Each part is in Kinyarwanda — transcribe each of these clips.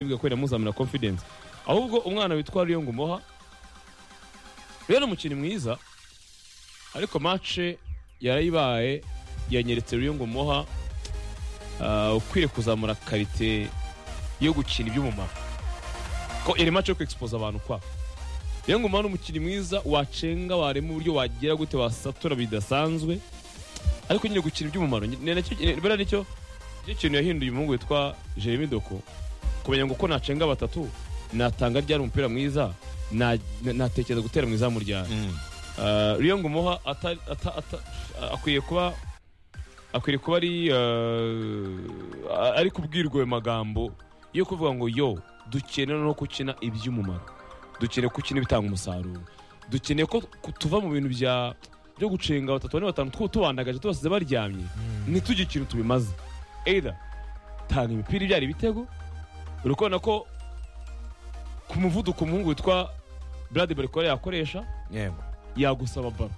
yamubwiye ko yamuzamura confidence ahubwo umwana witwa Riyo Ngumuha rero umukinnyi mwiza ariko match yarayibaye yanyeretse Riyo Ngumuha ah, ukwiriye kuzamura karite yo gukina iby'umumaro ko iri match yo kwexpose abantu kwa Riyo Ngumuha ni umukinnyi mwiza wacenga warema uburyo wagira gute wasatura bidasanzwe ariko nyine gukina iby'umumaro ni- ni nacyo- ni- buriya nicyo nicyo kintu yahinduye umuhungu witwa Jeremy Doko kumenya ngo uko nacenga batatu natanga ryari umupira mwiza na- na- natekereza gutera mu izamu ryari Uh, Riyo Ngumuha ata- ata- ata- akwiye kuba akwiriye kuba ari uh, ari kubwirwa ayo magambo yo kuvuga ngo yo dukeneye no gukina iby'umumaro dukeneye gukina ibitanga umusaruro dukeneye ko ku- tuva mu bintu bya byo gucenga batatu bane batanu two tubandagaje tubasize baryamye ntitugire ikintu tubimaze either tanga imipira ibyara ibitego uri kubona ko ku muvuduko umuhungu witwa Brad Barikore yakoresha yego yagusaba baro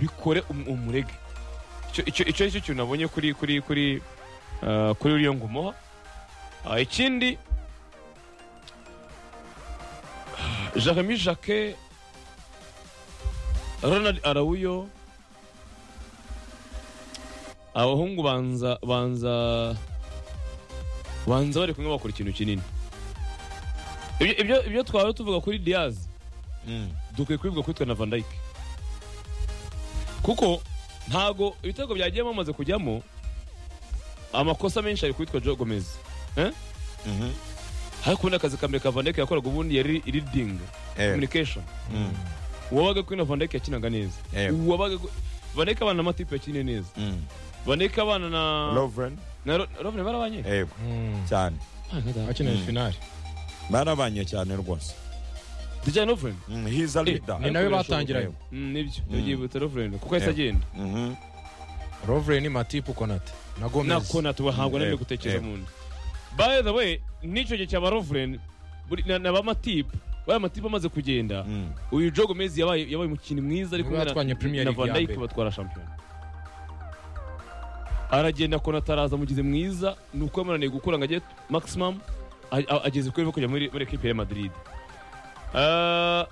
bikore um- umurege Icyo- icyo icyo ari cyo kintu nabonye kuri kuri kuri ah, kuri uriyo ngumuha Ah, ikindi jeremy jacquet ronald arawuyo abahungu banza banza banza bari kumwe bakora ikintu kinini Ibyo- ibyo ibyo twaba tuvuga kuri diaz dukwiye kubivuga kuri twe na Van Dijk kuko ntago ibitego byagiye bamaze kujyamo amakosa menshi ari kwitwa Joe Gomez Eh? Mhm. ariko ubundi akazi ka mbere ka Van Dijk yakoraga ubundi yari leading Eh, communication mm, uwabaga kuri na Van Dijk yakinaga neza Yego. uwabaga ku- Van Dijk abana n'amatipe yakinnye neza mm. Van Dijk abana na Lovren na Ro- Lovren barabanye yego cyane akeneye finali barabanye cyane rwose Dejan Lovren Mm, he's a leader ni Ariko nawe birashoboka, batangiranye yego. Mm, nibyo Mm. nibyo Lovren kuko yahise Yego. agenda Mhm. rovre ni matipu konate na gomez nako natubahabwa Mm, n'ibyo yego, gutekereza yego. mu nda by the way n'icyo gihe cya barovureni na ba matipu bariya matipu amaze kugenda Mm. uyu jogo mezi yabaye yabaye umukinnyi mwiza ariko Niwe watwanye Premier na League Van ya Dijk mbere. batwara shampiyona aragenda kona ataraza mugize mwiza ni uko yamunaniye gukura ngo ajye maximum a- a- ageze kuri kujya muri muri ekipe ya Madrid Ah,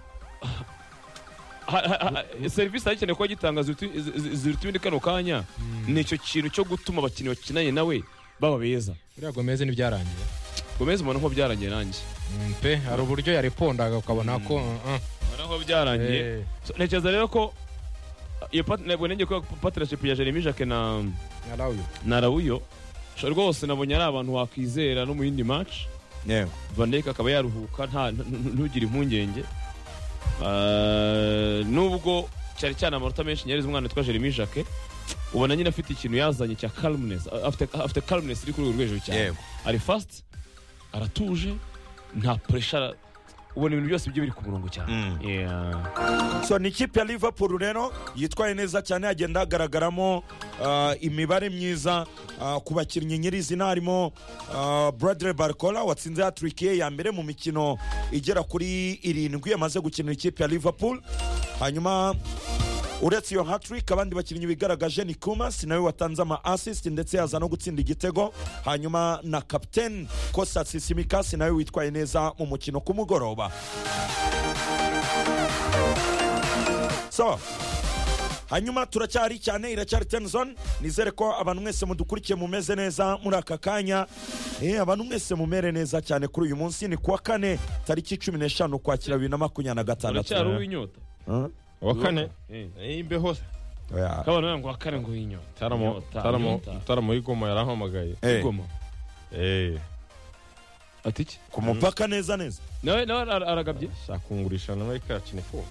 ha- ha- ha- serivisi ayikeneye kuba gitanga ziruta- zi- zi- ziruta ibindi kano kanya ni icyo kintu cyo gutuma abakinnyi bakinanye nawe baba beza buriya gomez ntibyarangiye gomez mbona ko byarangiye nanjye Mm, pe hari uburyo yarepondaga ukabona ko uh, uh, mbona ko byarangiye eh, So, ntekereza rero ko iyo pat- ntabwo nenge ko partnership ya Jeremy Jacques na yarawe. na Rawuyo so, rwose nabonye ari abantu wakwizera no mu yindi match yego Van Dijk akaba yaruhuka nta n- n- ntugire impungenge Ah, nubwo cyari cyane amanota menshi nyarize umwana witwa Jeremy Jacques ubona nyine afite ikintu yazanye cya calmness Ah, afite afite calmness iri kuri urwo rwego cyane yego ari fast aratuje nta pressure ubona ibintu byose byo biri ku murongo cyane Mm. yeah. so ni ikipe ya liverpool rero yitwaye neza cyane hagenda hagaragaramo ah, imibare myiza ah, ku bakinnyi nyirizina harimo ah, bradley barcola watsinze hatrick ye ya mbere mu mikino igera kuri irindwi yamaze gukinira ikipe ya liverpool hanyuma uretse iyo hatrick abandi bakinnyi bigaragaje ni kumas nawe watanze ama assist ndetse yaza no gutsinda igitego hanyuma na kapiteni kostas simikas nawe witwaye neza mu mukino ku mugoroba so hanyuma turacyari cyane iracyari tenison nizere ko abantu mwese mudukurikiye mumeze neza muri aka kanya Eh, abantu mwese mumere neza cyane kuri uyu munsi ni kuwa kane tariki cumi n'eshanu ukwakira bibiri na makumyabiri na gatandatu uracyari uw'inyota Huh? uwa kane Eh. imbeho Oya. kabana ngo wakare ngo w'inyota taramo Inyota, taramo inyota. taramo y'igoma yarahamagaye Eh, Igoma. eh ati iki ku mupaka neza neza nawe nawe ara- aragabye shaka kungurisha nawe kacine ko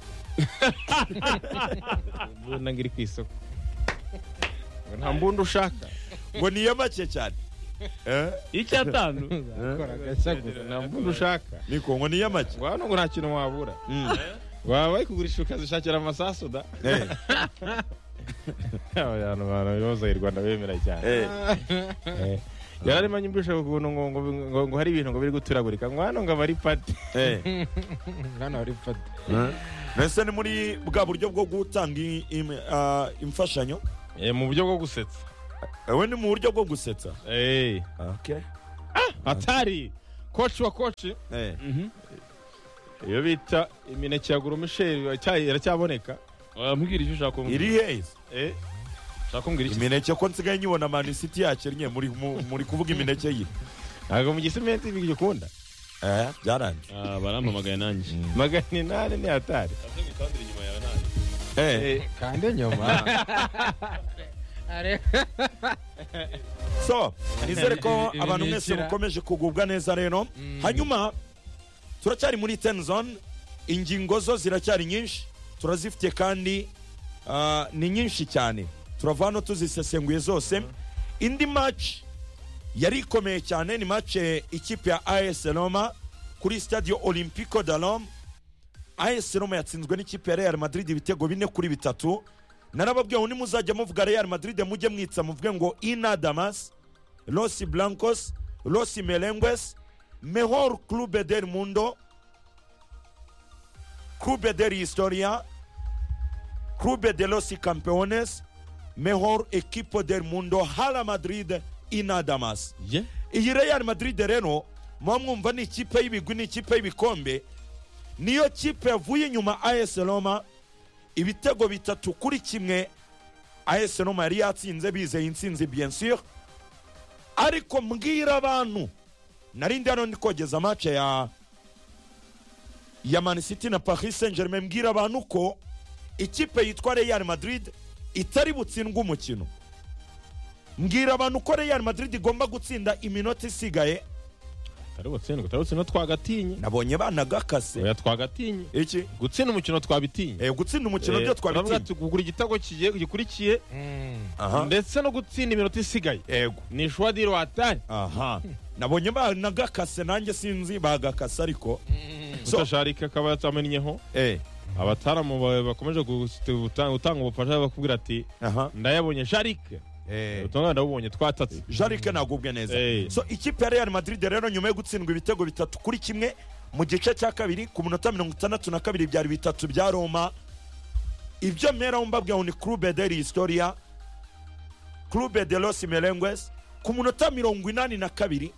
mbona ngiri ku isoko Ngo nta mbundi ushaka ngo niyo make cyane Eh, icyatanu nta mbundi ushaka niko ngo niyo make ngo hano ngo nta kintu wabura Mm. waba bari kugurisha ukazishakira amasasu da Eh, abantu bantu bibaza i rwanda bemera cyane eh. Eh. yari arimo anyumvisha ukuntu ngo- ngo ngo ngo hari ibintu ngo biri guturagurika ngo hano ngo aba ari pati Eh. Bwana Walford. mbese ni muri bwa buryo bwo gutanga i- im- ah, imfashanyo Eh, mu buryo bwo gusetsa Eh, we ni mu buryo bwo gusetsa Eh, Okay. hatari koci wa koci Eh. Mhm. iyo bita imineke ya gurumisheri icyayi iracyaboneka wambwira icyo ushaka kumbwira iri heza Eh, ushaka kumbwira iki imineke ko nsigaye nyibona manisiti yakennye muri mu- muri kuvuga imineke ye ntabwo mu gisimenti bigikunda eh byarangiye Ah, barampamagaye nanjye magana inani ni hatari eh Eh, kandi nyuma Are- so nizere ko Ibi- ibi abantu ni mwese ikira. mukomeje kugubwa neza rero hanyuma turacyari muri ten zone ingingo zo ziracyari nyinshi turazifite kandi ah, ni nyinshi cyane turava hano tuzisesenguye zose indi match yari ikomeye cyane ni match eh, ikipe ya AS Roma kuri stadio Olimpico da Roma AS Roma yatsinzwe n'ikipe ya Real Madrid ibitego bine kuri bitatu narababwiye ngo nimuzajya muvuga Real Madrid mujye mwitsa muvuge ngo Ina Damas Los Blancos Los Merengues Mejor Club del Mundo Club de la Historia Club de los Campeones Mejor Equipo del Mundo Hala Madrid Ina Damas ye iyi Real Madrid rero muba mwumva ni ikipe y'ibigwi ni ikipe y'ibikombe niyo kipe yavuye inyuma AS Roma ibitego bitatu kuri kimwe AS Roma yari yatsinze bizeye intsinzi bien sûr ariko mbwira abantu narindi hano ndi kogeza match ya ya Man City na Paris Saint Germain mbwira abantu ko ikipe yitwa Real Madrid itari butsindwe umukino mbwira abantu ko Real Madrid igomba gutsinda iminota isigaye atari gutsindwa atari gutsindwa twagatinye nabonye banagakase oya twagatinye iki gutsinda umukino twabitinye Eh, gutsinda umukino Eh, byo turavuga twabitinye tuti kugura igitego kigiye gikurikiye Mm. aha ndetse no gutsinda iminota isigaye yego ni shwa di rwatari aha nabonye banagakase nanjye sinzi bagakase ariko So- mutasharika akaba yatamenyeho eh abataramu ba- bakomeje gusti- guta- gutanga ubufasha bakubwira ati aha ndayabonye sharike eh ubutumwa ndabubonye twatatse jarike nagubwe neza Eh. so ikipe ya real madrid rero nyuma yo gutsindwa ibitego bitatu kuri kimwe mu gice cya kabiri ku minota mirongo itandatu na kabiri byari bitatu bya roma ibyo mperaho mbabwira ngo ni clube de la historia clube de los merengues ku minota mirongo inani na kabiri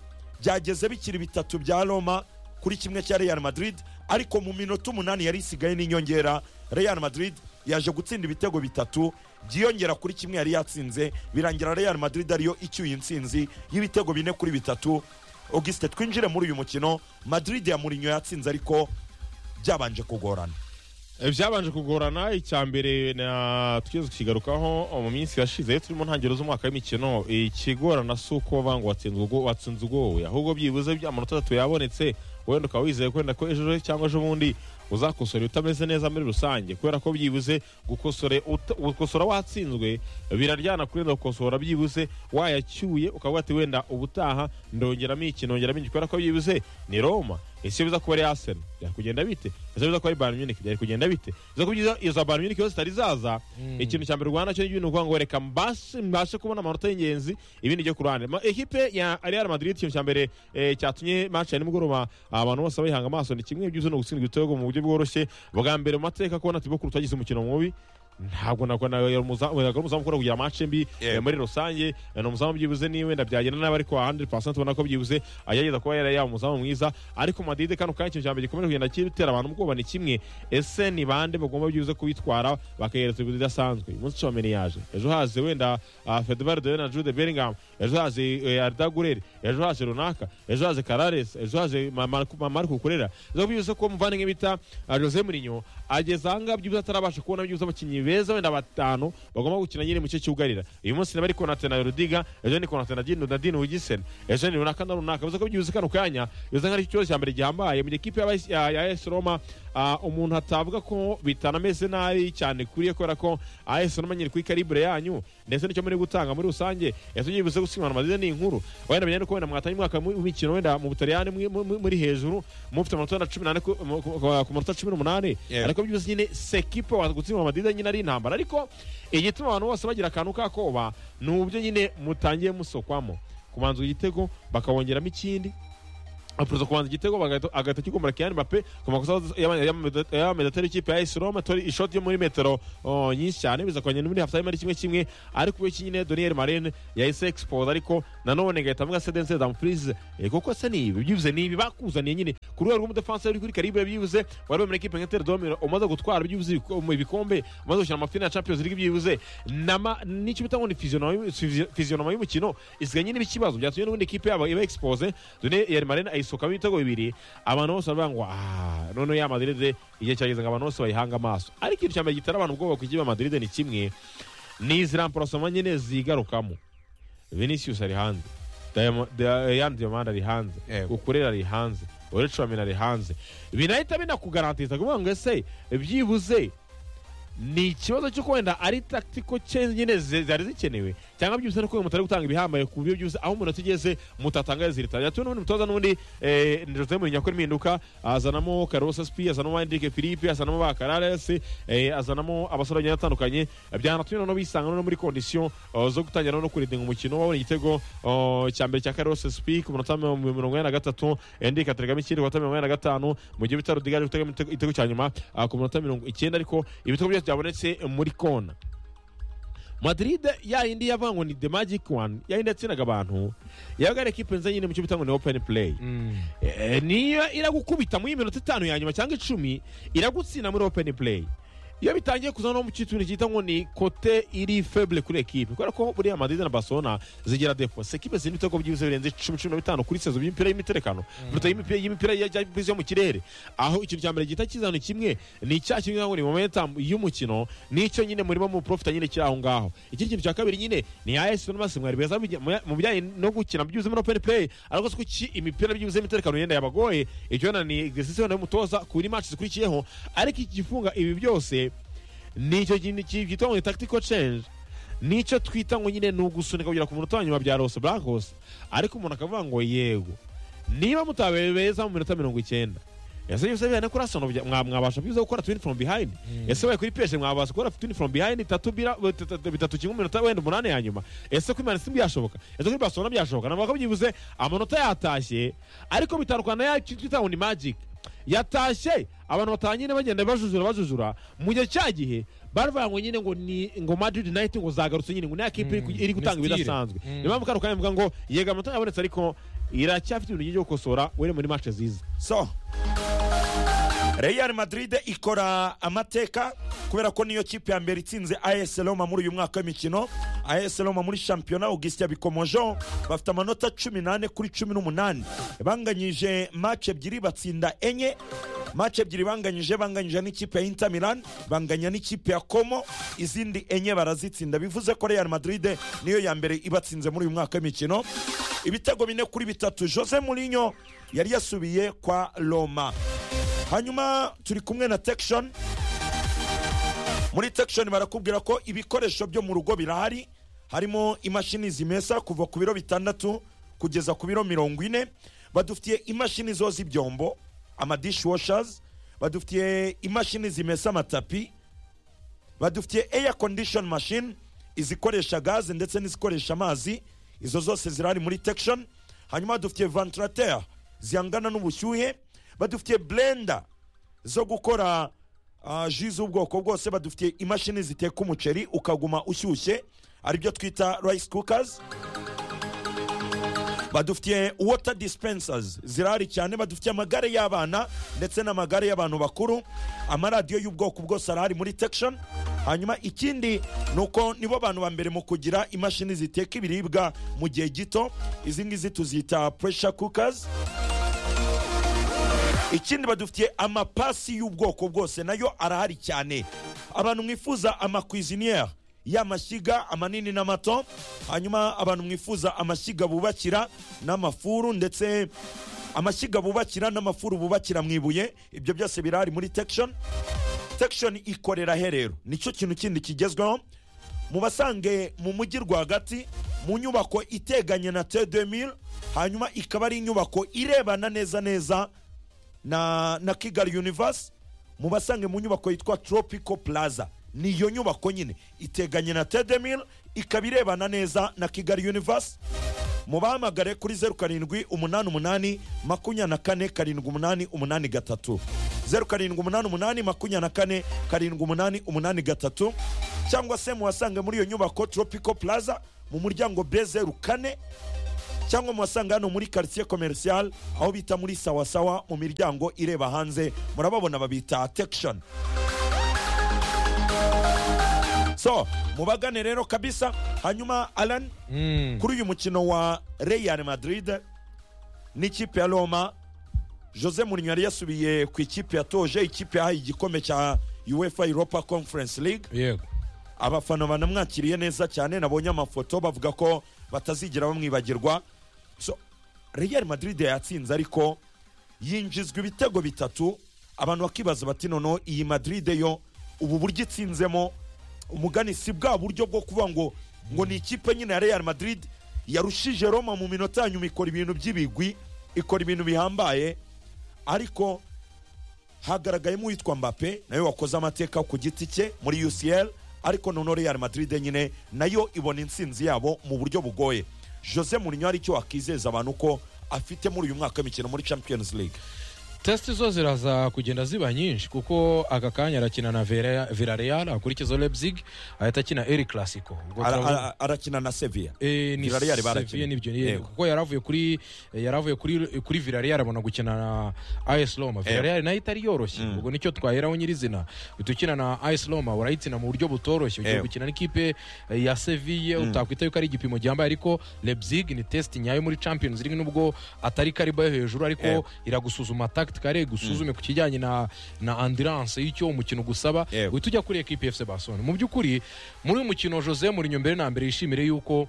byageze bikiri bitatu bya roma kuri kimwe cya real madrid ariko mu minota umunani yari isigaye n'inyongera real madrid yaje gutsinda ibitego bitatu byiyongera kuri kimwe yari yatsinze birangira real madrid ariyo icyuye intsinzi y'ibitego bine kuri bitatu auguste twinjire muri uyu mukino madrid ya murinyo yatsinze ariko byabanje kugorana Eh, byabanje kugorana icya mbere na twigeze kukigarukaho mu minsi yashize turi mu ntangiriro z'umwaka w'imikino ikigorana si uko banga watsinze ubwo watsinze ugowe ahubwo byibuze bya amanota atatu yabonetse wenda ukaba wizeye kwenda ko ejo cyangwa ejo bundi uzakosora utameze neza muri rusange kubera ko byibuze gukosore uta- gukosora watsinzwe biraryana kurenza gukosora byibuze wayacyuye ukavuga ati wenda ubutaha ndongeramo iki ndongeramo iki kubera ko byibuze ni roma ese biza kuba ari arsenal byari kugenda bite ese biza kuba ari bayern munich byari kugenda bite biza kuba izo- izo bayern munich iyo zitari zaza ikintu cya mbere rwanda cyo ni ibintu ngo reka mbashe mbashe kubona amanota y'ingenzi ibindi byo ku ruhande Ma- ekipe ya real madrid ikintu cya mbere eh, cyatumye match ya nimugoroba abantu bose bayihanga amaso ni kimwe byuzuye no gutsindwa ibitego mu buryo bworoshye bwa mbere mu mateka kubona ati bakuru twagize umukino mubi ntabwo ntabwo nawe ari umuzamu ntabwo ari umuzamu ukunda kugira amace mbi Yego. eh, muri rusange eh, ni umuzamu byibuze niwe ndabyagenda nabi ariko 100% ubona ko byibuze agerageza kuba yari yaba umuzamu mwiza ariko madide kano kanya ikintu cya mbere gikomeje kugenda kitera abantu ubwoba ni kimwe ese ni bande bagomba byibuze kubitwara bakayereza ibintu bidasanzwe uyu munsi Tchouameni yaje ejo haze wenda ah, Fedvar Dawe na Jude Bellingham ejo haze eh, Arda Guler ejo haze runaka ejo haze Karares ejo haze Ma- Marco Ma- Marco Kurera zo byibuze ko muvandimwe bita ah, Jose Mourinho ageze ahangaha byibuze atarabasha kubona byibuze abakinnyi beza wenda batanu bagomba gukina nyine mu gice cyugarira uyu munsi niba ari Konate na Rudiga ejo ni Konate na Dino na Dino Wigiseni ejo ni runaka na runaka bivuze ko byibuze kano kanya bivuze nk'ari ikibazo cya mbere gihambaye mu gihe ikipe y'aba- ya ya AS Roma ah, umuntu atavuga ko bitanameze nabi cyane kuriye kubera ko AS Roma nyiri kuri calibre yanyu ndetse nicyo muri gutanga muri rusange ese byibuze gusimana amazize ni inkuru wenda benya nuko wenda mwatanye umwaka mu- w'imikino wenda mu Butaliyani mwi- mu- mu- muri hejuru mufite amanota wenda 18 ku mu- ku- ku manota 18 Yeah. ariko byibuze nyine sekipe gutsinda Madrid nyine ari intambara ariko igituma abantu bose bagira akantu kakoba ni uburyo nyine mutangiye musokwamo kubanza igitego bakawongeramo ikindi apuruza kubanza igitego bagahita- agahita akigumbura Kylian Mbappe ku makosa y'amedetari y'ikipe ya AS Roma tori ishoti yo muri metero oh, nyinshi cyane biza kongera muri halftime ari kimwe kimwe ariko iyo kinyine Donier Marine yahise expose ariko nanone igahita amuha cedence Dumfries Eh, kuko se ni ibi byibuze ni ibi bakuzaniye nyine ku ruhare rw'umudefense uri kuri Caribe byibuze wari muri equipe nka Terdome umaze gutwara byibuze ibiko- mu ibikombe umaze gukina amafina ya Champions League byibuze nama n'icyo bita ngo ni physionomie physionomie y'umukino isigaye nyine ikibazo byatumye n'ubundi ikipe yabo iba expose Donier Marine ayisohokamo ibitego bibiri abantu bose baravuga ngo ah none ya Madrid igihe cyageze ngo abantu bose bayihanga amaso ariko ikintu cya mbere gitera abantu ubwoba ku ikipe ya Madrid ni kimwe ni izi remplacement nyine zigarukamo Vinicius ari hanze Diamo- Dia- Yan Diomande ari hanze Yego. ukurera ari hanze uricamina ari hanze binahita binakugarantiza kuvuga ngo ese byibuze ni ikibazo cyo wenda ari tactical change nyine zi- zari zikenewe cyangwa byose nuko mutari gutanga ibihambaye ku buryo byose aho umuntu atigeze mutatanga zirita yatuye n'ubundi mutoza n'ubundi eh, Jose Mourinho akora impinduka azanamo Carlos Aspi azanamo Enrique Filipe azanamo Bakarares eh, azanamo abasore bagiye batandukanye byanatumye noneho bisanga no muri condition eh, zo gutangira no kuridinga umukino wabonye igitego eh, cya mbere cya Carlos Aspi ku munota mirongo ine na gatatu Enrique ateragamo ikindi ku munota mirongo ine na gatanu mu gihe bitaro Digari gutegamo igitego- igitego cya nyuma ah, ku munota mirongo icyenda ariko ibitego byose byabonetse muri kona Madrid ya yindi yavuga ngo ni the magic one ya yindi yatsinaga abantu yabaga ari ekipe nziza nyine mu cyo bita ngo ni open play Eh, niyo iragukubita muri iyi minota itanu ya nyuma cyangwa icumi iragutsinda muri open play iyo bitangiye kuzana no mu cyiciro cyita ngo ni kote iri feble kuri ekipe kubera ko buriya madrid na barcelona zigira defo ekipe zirimo ibitego byibuze birenze icumi cumi na bitanu kuri sezo by'imipira y'imiterekano biruta y'imipira y'imipira ya- ya- yo mu kirere aho ikintu cya mbere gihita kizana kimwe ni icya kimwe ngo ni momentum y'umukino nicyo nyine murimo mu profita nyine kiri aho ngaho ikindi kintu cya kabiri nyine ni AS Roma mwari beza mu bijyanye no gukina byuze muri open play ariko siko ki imipira byuze imiterekano yenda yabagoye icyo na ni exercise yo mutoza kuri match zikurikiyeho ariko igifunga ibi byose nicyo kintu cyitwa ngo ni tactical change nicyo twita ngo nyine ni ugusunika kugera ku munota wa nyuma bya Los Blancos ariko umuntu akavuga ngo yego niba mutabaye beza mu minota mirongo icyenda ese byose bijyanye kuri Arsenal bya- mwa- mwabasha byiza gukora twin from behind ese waye kuri PSG mwabasha gukora twin from behind itatu bira bitatu- bitatu kimwe mu minota wenda umunani ya nyuma ese kuri Man City byashoboka ese kuri Barcelona byashoboka nabwo byibuze amanota yatashye ariko bitandukana ya twita ngo ni magic yatashye abantu batanyine bagenda bajujura bajujura mu gihe cya gihe baravuga ngo nyine ngo ni ngo Madrid United ngo zagarutse nyine ngo ni akipe iri ku- Mm, iri gutanga ni style. ibidasanzwe Mm. niyo mpamvu kano kanya mvuga ngo yega amanota yabonetse ariko iracyafite ibintu byinshi byo gukosora were muri match ziza so real madrid ikora amateka kubera ko niyo kipe ya mbere itsinze as roma muri uyu mwaka w'imikino as roma muri shampiyona augustin bikomojeho bafite amanota 18 kuri 18 banganyije match ebyiri batsinda enye match ebyiri banganyije banganyije n'ikipe ya inter milan banganya n'ikipe ya como izindi enye barazitsinda bivuze ko real madrid niyo ya mbere ibatsinze muri uyu mwaka w'imikino ibitego bine kuri bitatu jose mourinho yari yasubiye kwa roma hanyuma turi kumwe na tekishoni muri tekishoni barakubwira ko ibikoresho byo mu rugo birahari harimo imashini zimesa kuva ku biro bitandatu kugeza ku biro mirongo ine badufitiye imashini zoza ibyombo amadishwashers badufitiye imashini zimesa amatapi badufitiye air condition machine izikoresha gaze ndetse n'izikoresha amazi izo zose zirahari muri tekishoni hanyuma dufitiye vantilateri zihangana n'ubushyuhe badufitiye blender zo gukora ah, ji z'ubwoko bwose badufitiye imashini ziteka umuceri ukaguma ushyushye aribyo twita rice cookers badufitiye water dispensers zirahari cyane badufitiye amagare y'abana ndetse n'amagare y'abantu bakuru amaradiyo y'ubwoko bwose arahari muri tekishoni hanyuma ikindi ni uko nibo bantu ba mbere mu kugira imashini ziteka ibiribwa mu gihe gito izi ngizi tuzita pressure cookers ikindi badufitiye amapasi y'ubwoko bwose nayo arahari cyane abantu mwifuza amakwiziniyeri y'amashyiga amanini n'amato hanyuma abantu mwifuza amashyiga bubakira n'amafuru ndetse amashyiga bubakira n'amafuru bubakira mu ibuye ibyo byose birahari muri tekishoni tekishoni ikorera herero nicyo kintu kindi kigezweho mubasange mu mujyi rwagati mu nyubako iteganye na t2000 hanyuma ikaba ari inyubako irebana neza neza na, na kigali universe mubasange mu nyubako yitwa tropical plaza ni iyo nyubako nyine iteganye na tedemil ikaba irebana neza na kigali universe mubahamagare kuri zeru karindwi umunani umunani makumyabiri na kane karindwi umunani umunani gatatu zeru karindwi umunani umunani makumyabiri na kane karindwi umunani umunani gatatu cyangwa se muhasange muri iyo nyubako tropico plaza mu muryango b zeru kane cyangwa muhasanga hano muri quartier commercial aho bita muri sawasawa mu miryango ireba hanze murababona babita tekishoni so mubagane rero kabisa hanyuma alan Mm. kuri uyu mukino wa real madrid n'ikipe ya roma jose Mourinho yari yasubiye ku ikipe yatoje ikipe yahaye igikombe cya uefa europa conference league yego abafana banamwakiriye neza cyane nabonye amafoto bavuga ko batazigera bamwibagirwa so real madrid yatsinze ariko yinjizwa ibitego bitatu abantu bakibaza bati noneho iyi madrid yo ubu buryo itsinzemo umugani si bwa buryo bwo kuvuga ngo ngo ni ikipe nyine ya real madrid yarushije roma mu minota ya nyuma ikora ibintu by'ibigwi ikora ibintu bihambaye ariko hagaragayemo uwitwa mbappe nawe wakoze amateka ku giti cye muri ucl ariko noneho real madrid nyine nayo ibona intsinzi yabo mu buryo bugoye jose Mourinho hari icyo wakizeza abantu ko afite muri uyu mwaka w'imikino muri champions league tesite zo ziraza kugenda ziba nyinshi kuko aka kanya arakina na Vera- villarreal akurikiza leipzig ahita akina el clasico Ubwo Ara- turavuga- ara- arakina na sevilla Eh, ni Villarreal barakina. Sevilla n'ibyo ni- Yego. kuko yaravuye kuri yaravuye kuri kuri Villarreal abona gukina na AS Roma Villarreal nayo itari yoroshye ubwo nicyo twaheraho nyirizina utukina na AS Roma urayitsina mu buryo butoroshye ugiye Yego. gukina n'ikipe eh, ya Sevilla utakwita yuko ari igipimo gihambaye ariko Leipzig ni test nyayo muri Champions League nubwo atari kariba yo hejuru ariko Yego. iragusuzuma tactically gusuzume ku kijyanye na na endurance y'icyo umukino gusaba Yego. uhita ujya kuri ekipi FC Barcelona mu by'ukuri muri uyu mukino Jose Mourinho mbere na mbere yishimire yuko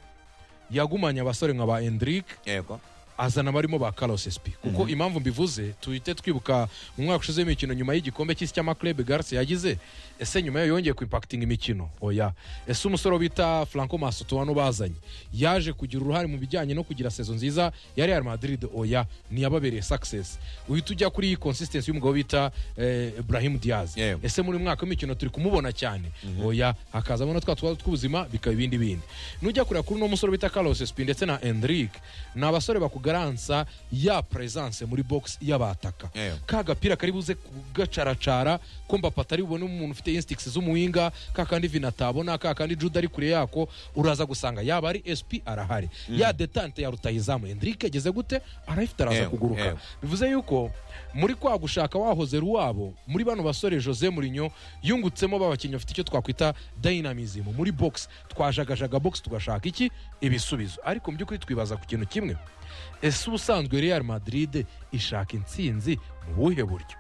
yagumanye abasore nka ba Endrick yego azana abarimo ba Carlos Espi kuko impamvu mbivuze tuhite twibuka mu mwaka ushize w'imikino nyuma y'igikombe cy'isi cy'amaklebe Garcia yagize ese nyuma yayo yongeye kuimpakitinga imikino oya ese umusore bita Franco Masotoano bazanye yaje kugira uruhare mu bijyanye no kugira sezo nziza ya Real Madrid oya ntiyababereye success uhita ujya kuri iyi consistency y'umugabo bita eh, Ibrahim Diaz Yego. ese muri uyu mwaka w'imikino turi kumubona cyane oya hakazamo na twa tubazo tw'ubuzima bikaba ibindi bindi nujya kureba kuri uno musore bita carlos sp ndetse na endrick ni abasore bakugaransa ya presence muri box y'abataka Yego. ka gapira kari buze kugacaracara ko mbapa atari bubone umuntu ufite instincts z'umuhinga ka kandi vina atabona ka kandi juda ari kure yako uraza gusanga yaba ari sp arahari ya detante ya rutayizamu endrick ageze gute arayifite araza Yego, kuguruka yego. bivuze yuko muri kwa gushaka wahoze ruwabo muri bano basore jose murinyo yungutsemo b'abakinnyi bafite icyo twakwita dynamism muri box twajagajaga box tugashaka iki ibisubizo ariko mu by'ukuri twibaza ku kintu kimwe ese ubusanzwe real madrid ishaka intsinzi mu buhe buryo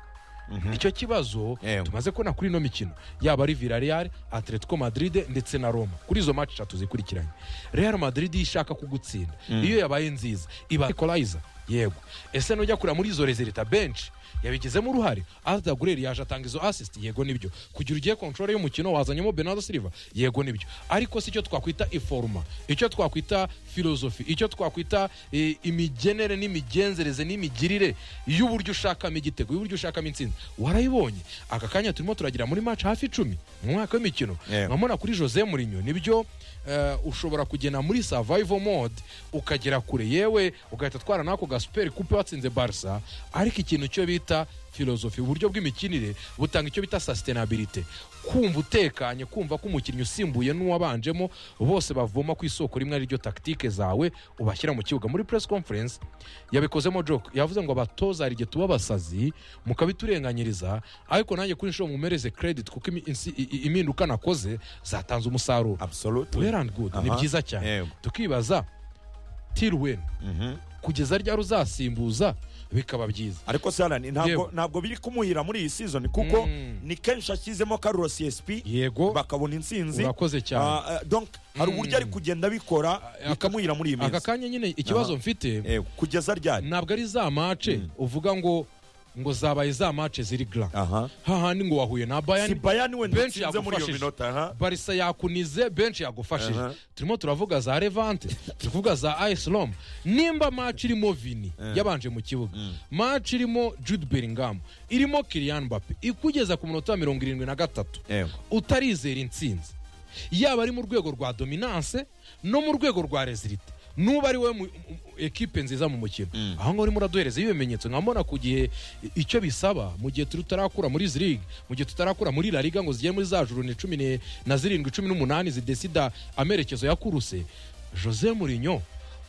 nicyo kibazo Yego. tumaze kubona kuri ino mikino yaba ari villarreal atletico madrid ndetse na roma kuri izo match eshatu zikurikiranye real madrid iyo ishaka kugutsinda iyo yabaye nziza iba equalizer yego ese nujya kureba muri izo rezerita benshi yabigizemo uruhare arda gureri yaje atanga izo assist yego nibyo kugira ugiye control y'umukino wazanyemo bernardo silva yego nibyo ariko si icyo twakwita iforuma icyo twakwita filozofi icyo twakwita eh, imigenere n'imigenzereze n'imigirire y'uburyo ushakamo igitego y'uburyo ushakamo intsinzi warayibonye aka kanya turimo turagira muri match hafi icumi mu mwaka w'imikino Yego. nkabona kuri jose murinyo nibyo eh, ushobora kugena muri survival mode ukagera kure yewe ugahita twara n'ako ga super coupe watsinze barca ariko ikintu cyo bita filozofi uburyo bw'imikinire butanga icyo bita sustainability kumva utekanye kumva ko umukinnyi usimbuye n'uwabanjemo bose bavoma ku isoko rimwe ariryo taktike zawe ubashyira mu kibuga muri press conference yabikozemo joke yavuze ngo abatoza hari igihe tuba abasazi mukabiturenganyiriza ariko nanjye kuri inshuro mumereze credit kuko imi- insi- i- i- impinduka nakoze zatanze umusaruro absolutely well and good ni Aha. byiza cyane Yego. tukibaza till when kugeza ryari uzasimbuza bikaba byiza ariko se alan ntabwo Yewe. ntabwo biri kumuhira muri iyi season kuko ni kenshi ashyizemo carlos csp yego bakabona intsinzi urakoze cyane Ah, ah, donc hari uburyo ari kugenda abikora aka- bikamuhira muri iyi aka minsi kanya nyine ikibazo mfite Yego, kugeza ryari ntabwo ari za mace uvuga ngo ngo zabaye za mace ziri gra aha hahandi ngo wahuye na si bayani bayani wenda benshi utsinze muri iyo yagufashije. minota aha barisa yakunize benshi yagufashije Aha. turimo turavuga za levante turi kuvuga za AS Roma nimba match irimo vini yabanje mu kibuga match irimo jude bellingham irimo kiriyan mbappe ikugeza ku munota wa mirongo irindwi na gatatu Yego. utarizera intsinzi yaba ari mu rwego rwa dominance no mu rwego rwa rezilite nuba ari wowe mu- mu- mu- ekipe nziza mu mukino aho ngaho urimo uraduhereza ibimenyetso nka mbona ku gihe i- icyo bisaba mu gihe turi tutarakura muri izi ligue mu gihe tutarakura muri la liga ngo zigere muri za juru ni cumi ne- na zirindwi cumi n'umunani zidesida amerekezo ya kuruse jose murinyo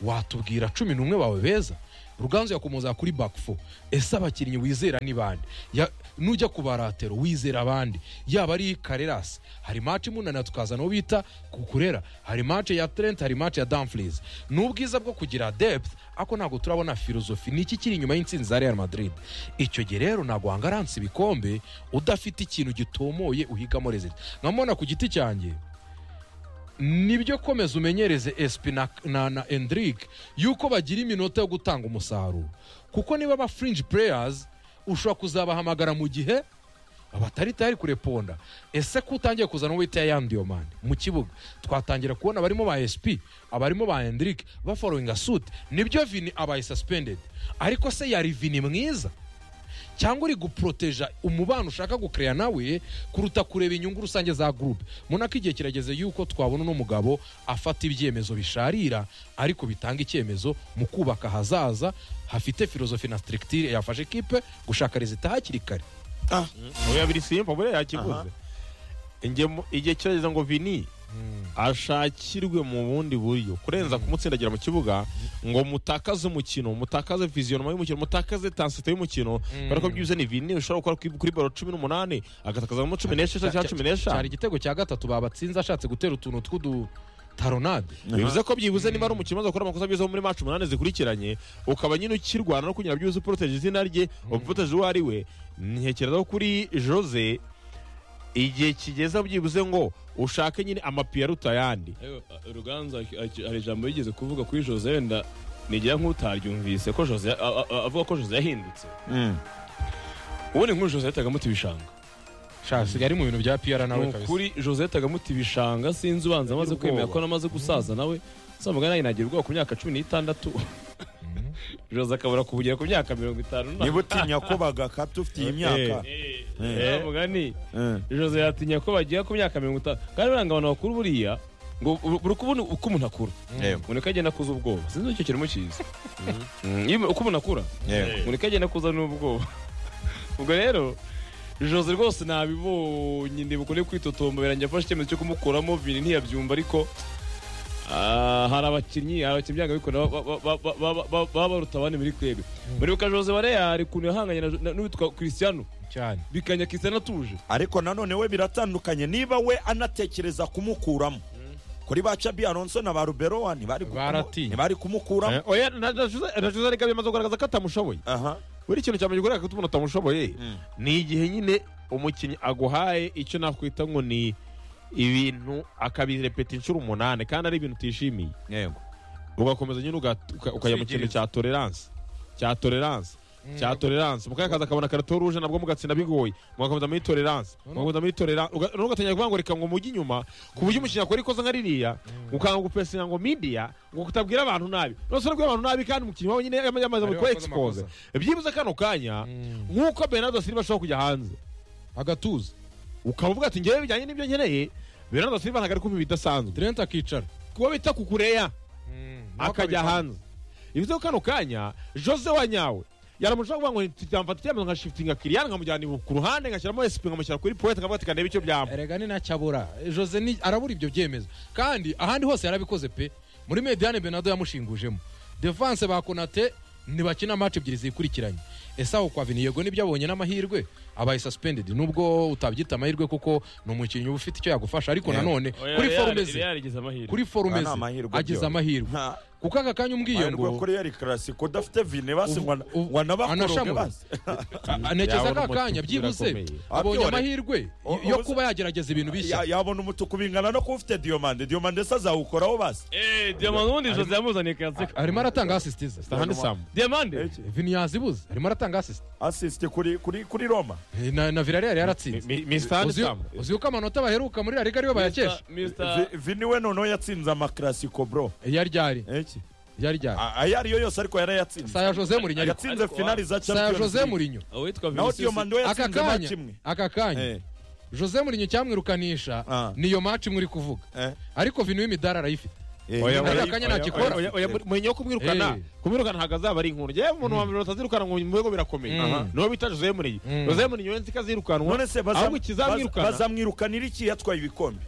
watubwira cumi n'umwe bawe beza ruganzu yakomoza kuri back four ese abakinnyi wizera ni bande Ya- nujya ku baratero wizera abandi yaba ari karerasi hari match munana tukazana uwo bita kukurera hari match ya trent hari match ya dumfries ni ubwiza bwo kugira depth ako ntabwo turabona filozofi ni iki kiri inyuma y'intsinzi za real madrid icyo gihe rero ntabwo wangaransa ibikombe udafite ikintu gitomoye uhigamo rezida nkamubona ku giti cyanjye nibyo komeza umenyereze esipi na, na, na endirike yuko bagira iminota yo gutanga umusaruro kuko niba aba furingi pureyazi ushobora kuzabahamagara mu gihe batari tayari kureponda ese ko utangiye kuzana uwita ya yandiyomani mu kibuga twatangira kubona abarimo ba esipi abarimo ba endirike baforowinga suti nibyo vini abaye sasipendedi ariko se yari vini mwiza cyangwa uri guporoteja umubano ushaka gukereya nawe kuruta kureba inyungu rusange za gurupe munako igihe kirageze yuko twabona uno mugabo afata ibyemezo bisharira ariko bitanga icyemezo mu kubaka ahazaza hafite filozofi na sitirikitire yafashe kipe gushaka rezita hakiri kare Ah, oya biri simba buriya yakiguze Inge mu- igihe kirageze ngo vini ashakirwe mu bundi buryo kurenza kumutsindagira mu kibuga ngo mutakaze umukino mutakaze viziyonoma y'umukino mutakaze tansite y'umukino kubera ko byuze ni vini ushobora gukora kuri- kuri baro cumi n'umunani agatakazamo cumi n'esheshatu cyangwa cumi cyari n'eshanu igitego cya gatatu babatsinze ashatse gutera utuntu tw'udutaronade bivuze ko byibuze niba ari umukino umaze gukora amakosa byiza muri match umunani zikurikiranye ukaba nyine ukirwana no kugira byibuze uporoteje izina rye uporoteje uwo ari we ntekereza ko kuri jose igihe kigeze byibuze ngo ushake nyine amapiyo aruta ayandi Yewe, ruganzu aki- hari ijambo yigeze kuvuga kuri jose wenda nigira nk'utaryumvise ko jose a- a- avuga ko jose yahindutse mm. ubundi nk'ubu jose yahitaga amuta ibishanga shasigaye ari mu bintu bya piyara ni nawe kabisa ukuri jose yahitaga amuta ibishanga sinzi ubanza amaze Ubwoba. kwemera ko anamaze gusaza nawe sambaga nawe nagira ubwoba ku myaka cumi n'itandatu jose akabura kubugira ku myaka mirongo itanu niba utinya ko bagakata ufite iyi myaka Eh, mugani Mm. jose yatinya ko bagiye ku myaka mirongo itanu kandi buriya abantu bakuru buriya ngo buri kubona uko umuntu akura Yego, umuntu agenda akuza ubwoba sinzi icyo kirimo kiza Mm, iyo uko umuntu akura yego. umuntu agenda akuza n'ubwoba ubwo rero jose rwose nabibonye ndibuka uri kwitotomba birangira afashe icyemezo cyo kumukuramo vini ntiyabyumva ariko ah, hari abakinnyi abakinnyi byangabikora ba- ba- ba- ba- ba- ba- baba baruta abandi muri kwebe muribuka jose wa real ukuntu yahanganye na- na- n'uwitwa christiano cyane bikanya christiano atuje ariko nanone we biratandukanye niba we anatekereza kumukuramo kuri ba cabi alonso na ba ruberoa ntibari kumu- Baratinye. ntibari kumukuramo Eh, oya na na Jose- na jose ariko bimaze kugaragaza ko atamushoboye aha buri kintu cyambere kugaragaza ko umuntu atamushoboye ni igihe nyine umukinnyi aguhaye icyo nakwita ngo ni ibintu akabirepeta inshuro umunani kandi ari ibintu utishimiye yego ugakomeza nyine uga- uka- ukajya mu kintu cya tolerance cya tolerance cya tolerance mukayakaza akabona karato ruje nabwo mugatsinda bigoye mugakomeza muri tolerance mugakomeza muri tolerance uga- noneho ugatangira kuvuga ngo reka ngo mujye inyuma ku buryo umukinnyi akora ikosa nka ririya ukanga gupesinga ngo media ngo kutabwira abantu nabi nose nabwira abantu nabi kandi umukinnyi wawe nyine yama- yamaze Ariwe mu wakoze expose byibuze kano kanya nk'uko Bernardo Silva ashobora kujya hanze agatuza ukaba uvuga ati ngewe bijyanye n'ibyo nkeneye Bernardo Silva ntabwo ari kumva ibidasanzwe trent akicara kuba bita kukureya Nawe akajya akabikora. hanze ibizo kano kanya jose wa nyawe yaramushaka kuvuga ngo ntitamfata icyemezo nka shifitinga kiriyani nkamujyana ku ruhande ngashyiramo esipi nkamushyira kuri poete nkavuga ati kanebe icyo byamba erega ni nacyabura jose ni arabura ibyo byemezo kandi ahandi hose yarabikoze pe muri mediane benado yamushingujemo devanse ba konate ntibakina match ebyiri zikurikiranye ese aho kwa vini yego nibyo abonye n'amahirwe abaye suspended nubwo utabyita amahirwe kuko ni umukinnyi uba ufite icyo yagufasha ariko nanone kuri forume ze igeze amahirwe kuri forume Nta ze mahirwe agize byose. amahirwe nta kuko aka kanya mahirwe umwiyongo kuri yari karasiko udafite vine basi Ubu- ngo- ubu- ngo anabakoroge anashamure. basi anekeza Yabona aka kanya umutuku byibuze birakomeye. abonye Abyore. amahirwe O- yo ubuze- kuba yagerageza ibintu bishya Ya- yabona umutuku bingana no kuba ufite diyomande diyomande se azawukoraho basi eh diamond ubundi jose yamuzaniye kazika arimo aratanga asisitiza ahandi samu diamande vini yazibuze arimo aratanga asisitiza asisite kuri kuri kuri roma na, na Villarreal yaratsinze misita ahandi uzi samu uzi yuko amanota baheruka muri La Liga ariyo bayakesha Mr. Vi- vini we noneho yatsinze amakarasiko bro yari ryari Eki. yari ryari A- ayo ariyo yose ariko yarayatsinze saya Jose Mourinho ariko yatsinze Ariko- finali za saya champions Jose League. Mourinho uwitwa naho Vinicius diyomande we aka yatsinze kanya match imwe aka kanya Eh, Jose Mourinho cyamwirukanisha Ah. niyo match muri kuvuga eh, ariko Vini w'imidari arayifite Oya, oya, Aka kanya nta oya, gikora. oya, oya, mwenye yo kumwirukana Eh. kumwirukana ntabwo azaba ari inkuru njyewe umuntu wa mbere batazirukana ngo mu bigo birakomeye Mm. Aha. niwo bita jose mureye Mm. jose mureye yonzi ikazirukanwa none se ahubwo bazam- baz- ikizamwirukana bazamwirukanira iki yatwaye ibikombe